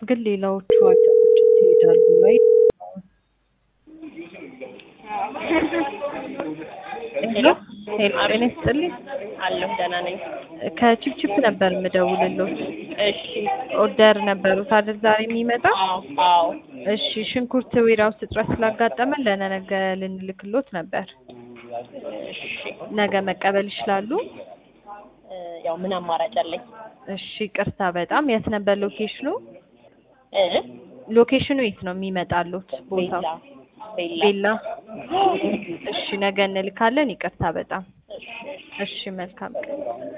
ግን ሌላዎቹ አይተሞች ይሄዳሉ ወይ? ሄሎ ሄሎ ጤና ይስጥልኝ። አለሁ ደህና ነኝ። ከቺፕቺፕ ነበር የምደውልልዎት። እሺ ኦርደር ነበሩት አይደል ዛሬ የሚመጣ? አዎ አዎ እሺ ሽንኩርት ዌራውስ እጥረት ስላጋጠመን ለነገ ልንልክሎት ነበር። እሺ ነገ መቀበል ይችላሉ? እ ያው ምን አማራጭ አለኝ? እሺ ቅርታ በጣም የት ነበር ሎኬሽኑ? እ ሎኬሽኑ የት ነው የሚመጣሉት ቦታው? ቤላ ቤላ ቤላ። እሺ ነገ እንልካለን። ይቅርታ በጣም እሺ እሺ መልካም ቀን